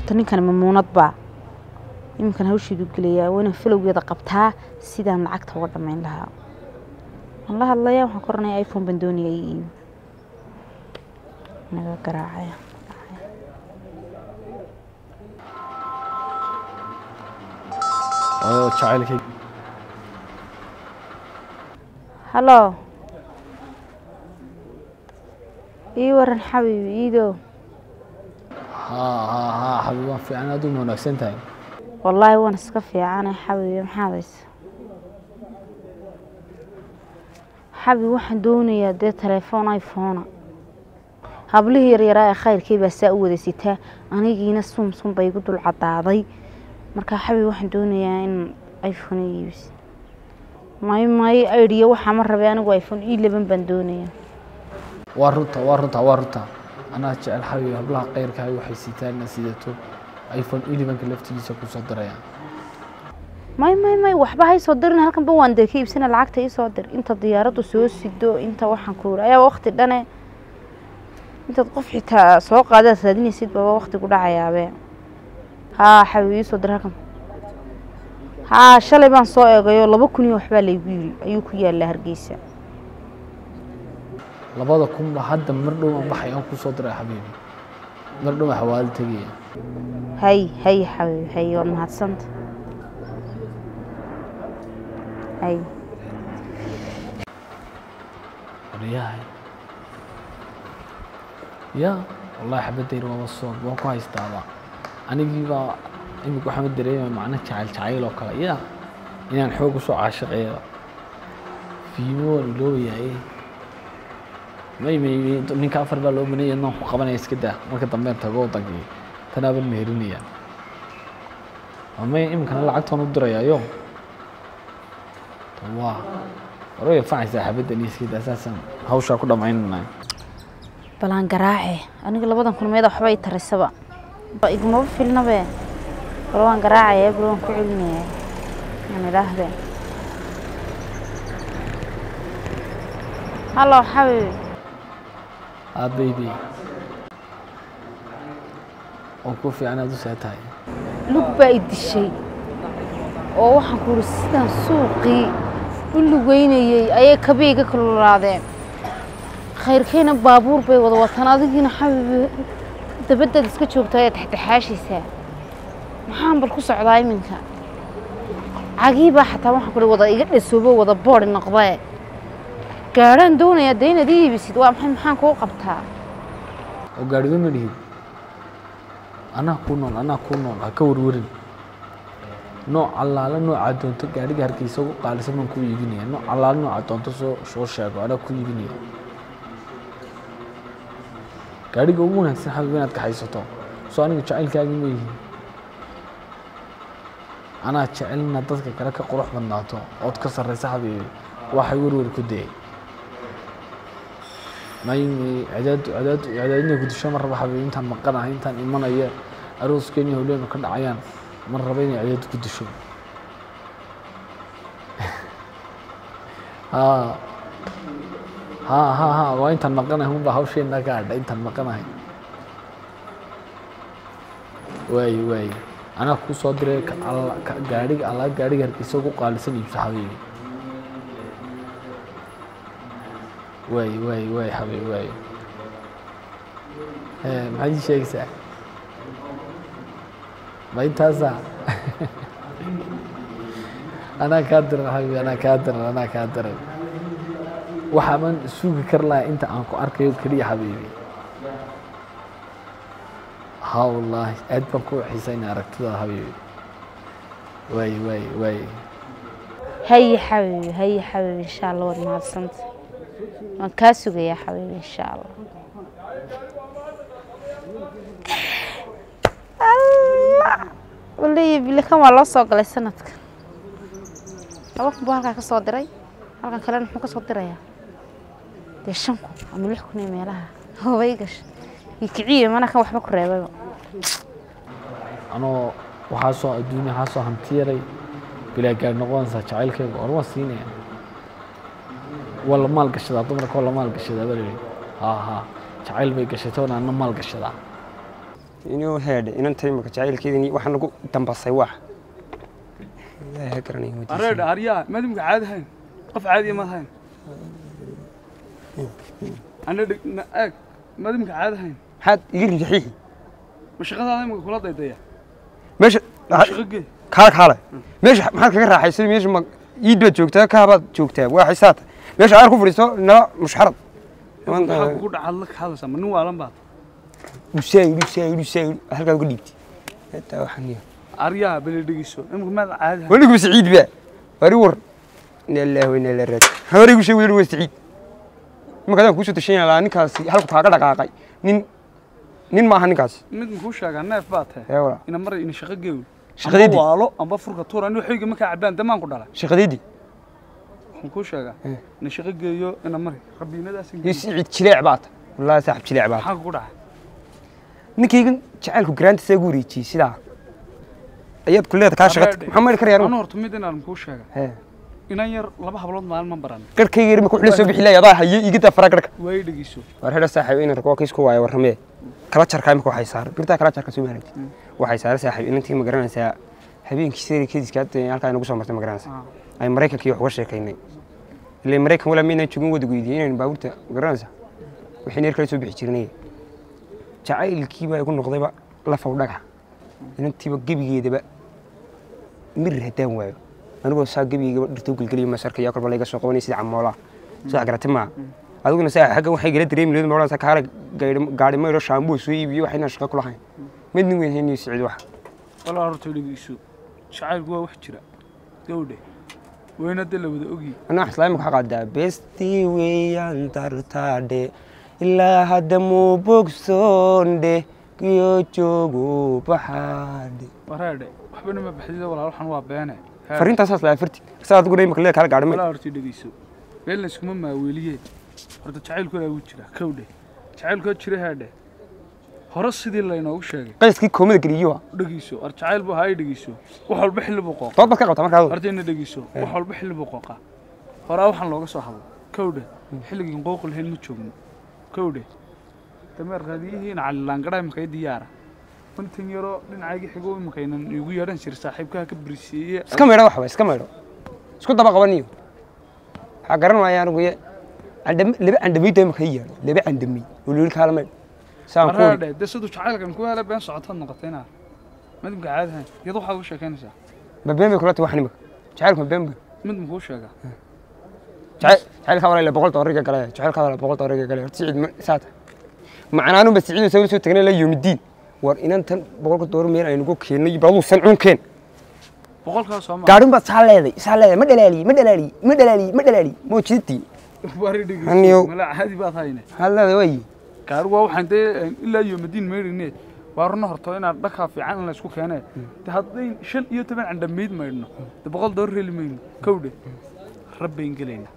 horta ninkan mamuunad baa iminkan hawsheedu gelayaa waa inaan falowgeeda qabtaa sidaan lacagta uga dhammayn lahaa waan la hadlayaa waxaan ku oranaya iphone baan doonaya ii iibi naga garaacaya oo jacaylkay hallo ii waran xabiibi iidow haa haa haa xabiib waan fiican aad uma wanaagsan tahay wallaahi waan iska fiicanay xabiibi maxaad haysa xabiib waxaan doonayaa dee telefoon iphona hablihii yaryaraa ee khayrkii baa saa u wada sitaa anigiina sum sum bay igu dul cadaaday marka xabiib waxaan doonayaa in iphone i iibis may may aidiya waxaa ma rabay anigu iphone i laban baan doonayaa waa runta waa runta waa runta anaa jecel xabiib hablaha kayrkaaga waxay sitaan inaad sidato iphone elevenka laftigiisa kusoo diraya may may may waxba haysoo dirin halkanba waan dee ka iibsana lacagta iisoo dir inta diyaaraddu soo sido inta waxaan ku uri ayaa waqti dhane intaad qof xitaa soo qaadaad raadinaysid baba waqti ku dhacayaabe haa xabiib iisoo dir halkan haa shalay baan soo eegayoo laba kun iyo waxbaa laygu yiri ayuu ku yaallaa hargeysa labada kunba hadda mar dhow aan baxay aan kusoo diray xabiibi mar dhow aan xawaalo tegaya hay hay xabiib hay waad mahadsanta hay waryahay ya wallahi xabadayr waaba soog waan ku haystaaba anigii baa imika waxaan dareemaya macno jacayl jacayl oo kale ya inaan xoog usoo caashiqeeyo fiimo waan iloobayaye may may may ninka afar baa loo banaya naan ku qabanaya iska daa marka dambe tago wadankii tanaaban meherinayaa may iminkana lacagtaan u dirayaayo waa hore way anfacaysaa xabaddan iyo iska daa saasaan hawshaa ku dhammaynanay balaan garaace aniga labadan kulmeed waxba i tarisaba igumaba filnabe bal waan garaacaya bal waan ku celinaya aan idhaahde hallo xabiib ah baby oo ku fiican aad u see tahay lug baa i dishay oo waxaan ku uri sidaan suuqii u lugeynayey ayay kabii iga kululaadeen khayrkayna baabuur bay wada wataan adigiina xabiib dabadaad iska joogtaa ee taxtaxaashaysaa maxaan bal ku socdaa iminka cagii baa xataa waxaan ku wada iga dhasoobo wada boodi noqdee gaadhaan doonayaa dee inaad ii iibisid waa maxay maxaan kuu qabtaa oo gaadhiga ma lihid anaa kuu nool anaa kuu nool ha ka warwarin nooc allaala noocaa doonto gaadhiga hargeysa ugu qaalisan baan kuu iibinaya nooc allaala noocaa doonto soo soo sheego anaa kuu iibinaya gaadhiga ugu wanaagsan xabib inaad kaxaysato soo aniga jacaylkaagii ma yihiin anaa jecel inaad dadka kale ka qurux badnaato ood ka sarraysa xabiibi waxay werwer ku dayay may may cadaad cadaad cadaadina gudisho ma raba xabiibi intaan maqanahay intaan imanaya arooskeeni howleenu ka dhacayaan ma raba inay cadaad gudisho haa haa haa haa waa intaan maqanahay unbaa hawsheena ka hadha intaan maqanahay waaye waaye anaa kuu soo diray ka alla ka gaadhiga allaa gaadhiga hargeysa ugu qaalisan iibso xabiibi waaye waaye waaye xabiibi waaye maxaad ii sheegaysaa ma intaasa anaa kaa diran xabiibi anaa kaa diran anaa kaa diran waxaaban sugi kar lahaa inta aan ku arkayo keliya xabiibi ها والله aad baan ku xiisaynaa aragtida habiibi waaye waaye waaye haye xabiibi haye xabiibi insha allah waad mahadsanta waan kaa sugayaa xabiibi insha allah waleeya bilikan waa loo soo galay sanadka laba kun buu halkaa ka soo diray halkan kalena muxuu ka soo dirayaa dee shan kun ama lix kun iyo meelaha hobay gasha iyo kiciya mana kan waxba ku reebayba anoo waxaa soo adduunya waxaa soo hanti yaray bilaa gaar noqonaysaa jacaylkayga or waan siinaya waa la maal gashadaa dumarka waa la maal gashadaa baa layihi haa haa jacayl bay gashatay oona ana maal gashadaa inuu heedhe inanta imika jacaylkeedini waxaa nagu dambasay wax ilaahay ha garanaya wadiisa. areedha aryaa madimka caadi hayn qof caadiya maad hayn ana dheg na eeg madimka caadi hayn maxaad iga rijaxiixi ma shaqadaada imika kula daydaya meesha ma shaqo gee kaale kaale meesha maxaad kaga raaxaysay meesha ma iid baad joogtaa kaabaad joogtaa waa xisaata meesha aar ku fadhiisto nala mushxarad maxaa kugu dhacaad la kahadlaysaa ma nin waalan baad dhusaayidhi dhusaayidhi dhusaayidhi halkaa uga dhiibtay hetaa waxaan iyo aryaa beli dhegiso imika maad caadi hayn weligu saciid baa wari war ina ilaahi wa ina ilaahi raaji hawarigu sheeg weli waa saciid marka adaan kuusoo tashan yahay ninkaasi halku kaaga dhaqaaqay nin nin maaha ninkaasi mid makuu sheegaa neef baa tahay ee walaa ina mar ina shaqo geeyo Shaqadeedii? amba waalo amba furka tuur ani waxayga markaa cabaan damaan ku dhalay shaqadeedii waxaan kuu sheegaa Eh. ina shaqo geeyo ina mari rabiinadaas iyo saciid jileec baa ta wallaahi saaxib jileec baa ta maxaa kugu dhacay ninkaygan jacaylku garaanta saa gu wareejiyey sidaa ayaad kuleeda kaa shaqata Areedhe. maxaa maydhi karaya anu anigu horta mid inaan kuu sheega Hee. inan yar laba hablood maalin ma baran garhkayga yar ma kuxula soo bixi laaya adaa haye iga daa faraa garhka way dhegeyso waar hedha saaxiib inan rako kiisku waayo warramee kala jarkaa imika waxay saaran birtaa kala jarka soo maaragti waxay saaran saaxiib inantii ma garanaysaa habeenkii seeri kediska hadda halkaa inagu soo martay ma garanaysaa Ah. ay maraykankii wax uga sheekaynay ilaa maraykan walaa maynaan joogin wada goydiyay inaynu baabuurta ma garanaysaa wixii neer kala soo bixi jirnay jacaylkiiba igu noqdayba lafow dhagax inantiiba gebigeedaba mirir haddaan waayo anigoo saa gebigeygaba dhirtoo gelgeliyo masarka yaa kolba layga soo qabanay sida camoolaa saa garatay maa adiguna saa xaggan waxay gala dareemi leed maolan saa kaala gaari maydho shaamboo soo iibiyo wax inaan shaqo ku lahayn mid nin weyn hayniyo sicid wax walaa horta dhegeyso jacaylku waa wax jira gawdhe weyna de la wada ogyi anaa wax islaamika waxaa qaadaa bestii weeyaan tartaadhe ilaa hadda muu bogsoondhe kiyo joogo baxaadhe waraadhe waxbana ma baxdida walaal waxan waa beene Haa. fariintaasaas laa farti saa adiguna imika leeda kala gaadhi may walaa horta dhegeyso been layskuma maaweeliye horta jacaylku waa wuu jira kawdhe jacaylku jira haadhe hore sidii laynoogu sheegay qayskii koomada geliyo dhegeyso war jacayl buu haay dhegeyso wax walba xilli buu qooqa dood baad ka qabtaa markaa horta ina dhegeyso wax walba xilli buu qooqa horaa waxaan looga soo hadlo kawdhe xilligii qooqi lahayn ma joogno kawdhe dameer raadiyihiin calilaangadhaa imaka i diyaara intan yaroo dhinacaygii xigo imakaynan igu yeedhan jira saaxiibkaha ka birisiiye iska maydho waxba iska maydho isku daba qabaniyo waxaa garan waaya anigu ye candham laba candhamiyda imaka i yaadho laba candhamiy oo loli kaala maydho saan ku maraadhe dee siduu jacaylkan ku hele been socotaad noqotay inaa midmka caadahan iyad waxaad ugu sheekaynaysaa ma been bay kula tahay wax nimaka jacaylku ma been bay mid makuu sheegaa jacayl jacaylka walaala boqol doolariga gale jacaylka walaala boqol doolariga gale horta sicid ma saata macnaanu ba sicid soo soo tagnay la yoomidiin war inantan boqolka doolar meel aynu ku keennay baduu san cunkeen boqolkaas soo maa gaadhin baad saa leeday saa leeday ma dhalaaliye ma dhalaaliye ma dhalaaliye ma dhalaaliye ma jidtii wari Aniyow. dhegeyso malaa caadi baad hayne hal leeday way gaari waa waxaan dee ilaa iyo madiin meydhine waa runa horto inaad dhakaa fiican in laysku keenee de hadday shan iyo toban candhamayd maydhno de boqol doolar heli mayno kawdhe rabbayn gelayna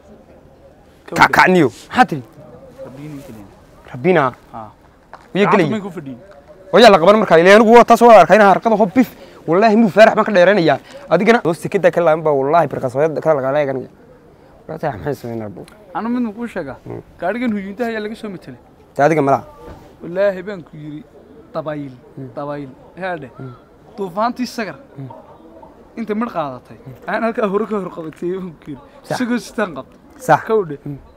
kakacniyo maxaa tiri rabbiin gelayna rabbina haa wiya gacanta may gelaya ku fadhiyin wayaa la qaban markaa ilaa anigu waa taas waa arkayna harqada hob bif wallaahi muu faarax baan ka dheeranayaa adigana oo sekada ka laaban baa wallaahi birqasooyada ka laga leeganaya walaata maxay sameynaa buu anu mid makuu sheegaa gaadhigan huyuuntaha ayaa laga soo matelay ta adiga malaha wallaahi baan ku yidhi dabayl dabayl haadhe duufaantii sagar inta midh qaadatay aan halkaa hore ka hor qabatay baan ku yidhi Sax. isagoo sitaan qabta sax kawdhe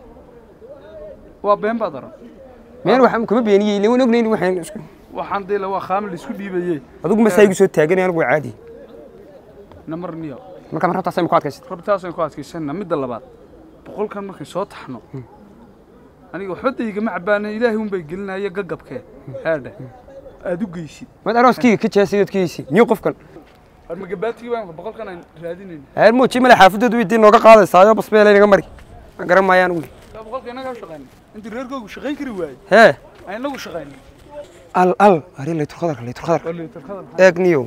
waa been baad oran meel waxaan kuma beeniyey ilaa waan ognayn waxaan isku waxaan dee la waa khaamil isku dhiibayee adigu ma saa igu soo taaganay anigu waa caadi namar niyo marka mar rabtaa say ku adkaysid rabtaasaan ku adkaysanna midda labaad boqolkan markay soo taxno aniga waxba daygama cabaana ilaahay unbay gelinaya gagabkee haadhe aad u geysid mad arooskayga ka jeesay dadkiisi niyo qofkan war magabaatigii baan boqolkan aan raadinayna heer muuji male xaafadoodu weydii nooga qaadaysaayo basbeela inaga mari ma garan maayo anigu yaa boqolka inagaa shaqaynay intii reerkoogu shaqayn kari waayey hee aan inagu shaqaynay al al ari laytur khadarka laytur khadarka war liitarkada eeg niyo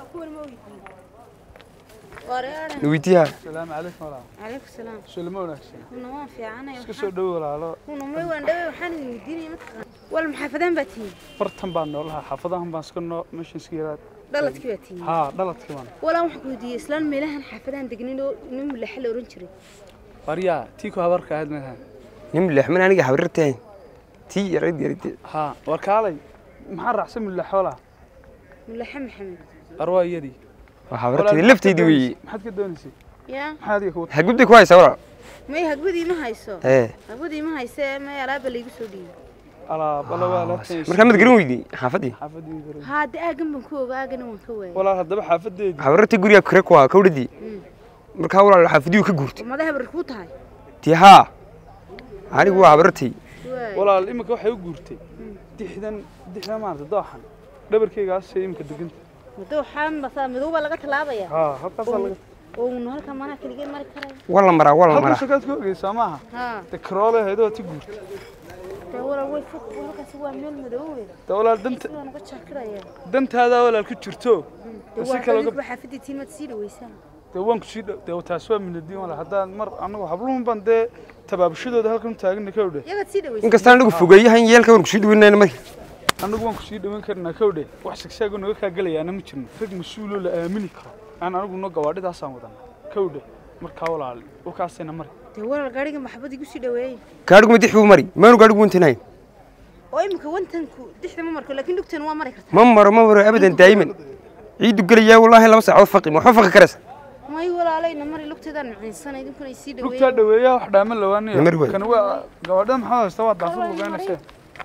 weydiiyaa salaamu calaykum walaal calaykum salaam sulama wanaagsan kuna waan fiicanay iska soo dhowo walaalo kuna may waan dhawey waxaan idin weydiinaya mataqaan wal maxaafadaan baa tihiin bartan baan noolahaa xaafadahan baan iska noo meeshan iska yaraad dhaladkii baa tihiin haa dhaladkii baan walaa waxaan ku weydiiyey islaan meelahan xaafadahan degnin oo nin mulaxa la oran jiray waryaa tii ku habarka ahayd maaha nin leexman aniga hawrirteen tii yarayd yarayd haa war kaalay maxaa raacsan mille xoolaha mulaxe maxamed arwaa iyadii waa Walaal, habarteeda maxaad lafteedii ka weeye doonaysay? maxaad ka doonaysay yaa maxaa adiga kuwa hagubday ku haysaa walaal may hagwadii ma hayso ee hagwadii ma hayse may alaaba laygu soo dhiibay alaab ala waa laabtan markaa mad garan weydey xaafadii xaafadii garan haa de aagan baan ku ogaa aagana waan ka waayay walaal haddaba xaafadeedii habarartii gurigaa kure ku ahaa kawdhadii markaa walaal xaafadii ka guurtay oo madaxa bar kuu tahay tii haa anigu waa habarartii waay walaal iminka waxay u guurtay dixdan dixdan maarata dooxan dhabarkeygaasay iminka deganta madow xaan basaa madow baa laga tallaabaya haa halkaasaa laga oo unu halka manaa keligeen mari karaya waa la maraa waa la halka maraa shakaad ku ogeysaa maaha haa de karoole haydoo ti guurtay dee walaal way fog halkaasi waa meel madoowe de walaal danta sidaan uga jaakiraya dantaadaa walaal ku jirto dee si waa kale dadku uga xaafadii tiin maad sii dhaweysaan dee waan kusii dhow dee taas waa minadiin walaal haddaan mar annagu habluhun baan dee tabaabashadooda halkan u taagana ka odhe iyagaad sii dhaweysaan inkastaan anigu fogeeyahan yeelka waan kusii dhaweynayna marka annagu waan kusii dhaweyn karnaa kawdhe wax sigsaago naga kaa gelayaana ma jirno rag mas-uuloo la aamini karo aan anigu no gawaadhidaasaan wadana kawdhe markaa walaal wakaasayna mari dee walaal gaariga maxabad igu sii dhaweeyey gaadhigu ma dix buu mari maanu gaadhigu wantanayn oo imika wantanku dixda ma marko laakiin dhugtan waa mari kartaa ma maro ma maro abadan daa'iman ciidu gelayaa wallaahi laba saacood faqi ma waxba faqi karaysa may walaalayna mari lugteedaan maciinsana idinkuna ay sii lugtaa dhaweeyeen dhaweeyaa wax dhaama lawaanaya Namar waay. kan waa gawaadhada maxaa haysta waa daafur lugeynaysa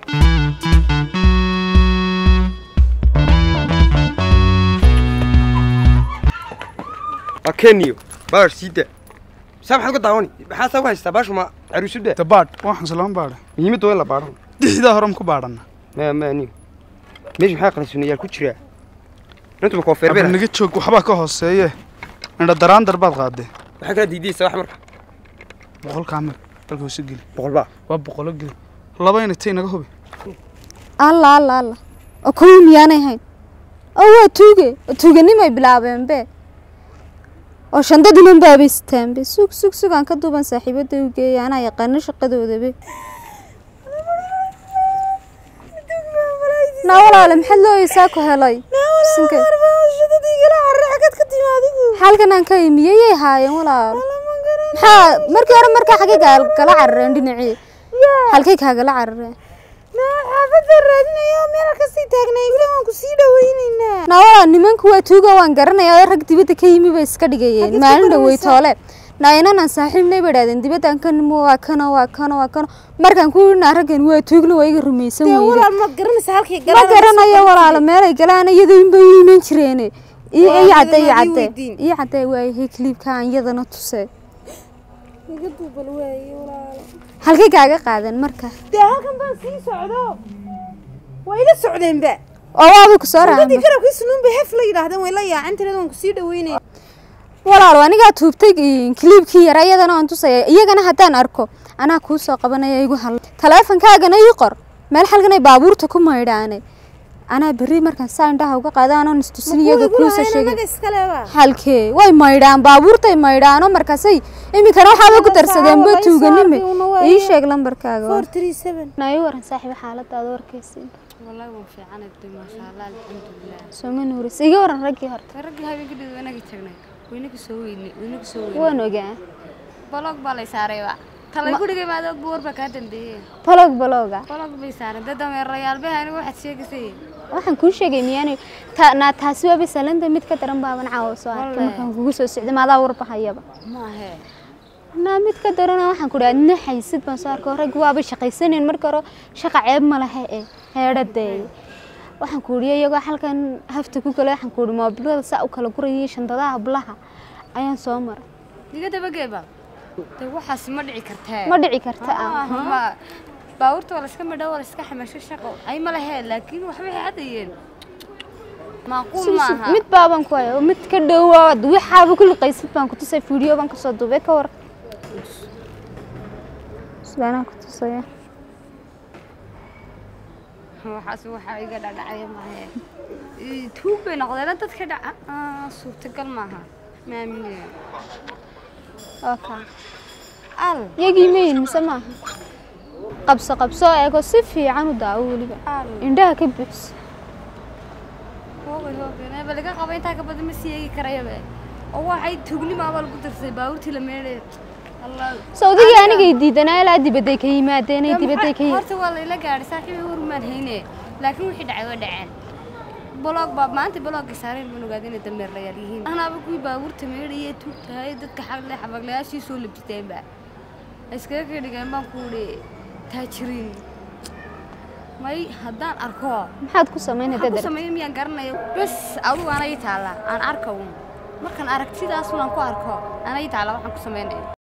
waa keniyo baar siida saa maxaad uga daawani maxaa saa u haystaa baashu ma caruusada dabaadh waxaan salaam baadha muhiimadda waa in la baadho dixdaa horan ku baadhana ma ma aniyo meesha maxaa qalansunayaal ku jiraa intuba koofeer aba beer naga joog waxbaa ka hooseeye indha daraandar baad qaadee waxaa kala diidaysa wax marka boqolkaa mir dalka hoose geli boqol baa waa boqolo geli laba inay tay naga hubi alla alla alla oo kuwii miyaanay hayn oo waa tuuge oo tuuganimay bilaabeen be oo shandadinan baabay sitaanbe sug sug sug aan ka duuban saaxiibada u geeya anaa yaqaano shaqadoodabe naa walaale maxaad looyeysaa ku helay Sinke. halkan aan ka imiyey yay haayeen walaal maxaa markii hore markaa xagee gaa- gala carareen dhinacii halkay kaagala carareen naa walaal nimanku waa tuuga waan garanayaa oo rag dibadda ka yimi bay iska dhigayeen maalin dhawey toole naa inanaan saaxiibnay bay idhahdeen dibaddan ka nimo waa kano waa kano waa kano markaan ku yidhinaa raggan waa tuugna waa iga rumaysan weyde ma garanaysa halkay ma garanayo walaalo meelay galaan iyada inbay u iman jireene ii ii cadde ii cadde ii cadde waayahay kliibkaan iyadana tuse halkay kaaga qaadan marka dee halkan baan sii socdo waa ila socdeenba oo waaba ku soo dadii raacay garabkii sunuun bay hef la yidhaahdeen way la yaacin tireed waan kusii dhaweynaya walaalo anigaa tuubtay kliibkii yara iyadana waan tusaya iyagana haddaan arko anaa kuu soo qabanaya igu hal taleefankaagana ii qor meel xalganay baabuurta ku maydhaane anaa berri markaan saa indhaha uga qaada anoon istusin iyaga kuusa sheegay iskaleba halkee way maydhaan baabuurtay maydhaano markaasay iminkana waxaaba ku darsadeenba Walahi tuuganime saarkii una waa ii iyo- sheeg lambarkaaga four three seven nayo waran saaxiiba xaaladaada warkaysi والله وان في عنا دي ما شاء الله الحمد لله sooma nuuris iga waran raggii hore رجل هاي كده وانا جتنا وينك سويني وينك سويني waan ogaa بلوك بالي ساري وا تلا كل جي ما دوك بور بكاتن دي balog balooga بلوك بي ساري ده دم الرجال به أنا واحد شيء كسي waxaan kuu sheegay miyaanay ta- naa taasi waaba salanta mid ka daran baaban caawa soo arkay Wallahi. markaan kugu soo socday maadaa warbahayaba ما هي naa mid ka darana waxaan ku dhaha adna haysid baan soo arkay rag waaba shaqaysaneen marka hore shaqa ceeb ma laha ee heedhadeey waxaan ku idhi iyagoo halkan hafta ku kale waxaan ku idhi moobilada saa u kala gurayay shandadaha hablaha ayaan soo maray دي كده بقى بقى ده واحد ما دعي كرتها ma dhici karta آه ah ما باورت ولا سكمل ده ولا سكح مش شقة أي ما لها لكن وحبي عاديين معقول Sug, sug, معها mid baaban ku haya oo mid ka dhowaad waxaaba kulli qaysid baan ku tusay fiideo baan kasoo duubay ka war subaanaan ku tusaya waxaas waxaa iga dhadhacaya maahe tuug bay noqdeen dadka dhaca Ah, suurtagal maaha maaminaya oo kaa al yagii mayin mise maaha qabso qabso eego si fiican u daawo weliba al indhaha ka buuxso hoogay hoogay ba laga qaba intaa ka badan ma sii eegi karayabe oo waxay tuugnimaaba lagu darsay baabuurtii la meedhay allah sawdigii anigay diidanaa ilaa dibadday ka yimaadeen ay dibadday ka yimaadeen horta waa layla gaadhay saaxiibay warmaan hayne laakiin wixii dhacay waa dhaceen boloog baa maanta boloogga saareen baan ogaaday inay dameerlayaal yihiin anaaba kuwii baabuurta meedhayee tuugtahay dadka xaqle xabaglayaashii soo labjiteenba iskaga ka dhigeen baan ku idhi taajiriin may haddaan arko maxaad ku samaynay waxaan ku dadar sameeyo miyaan garanayo bes adigu anay taalla aan arka un markaan aragtidaas unaan ku arko anay taalla waxaan ku samaynayo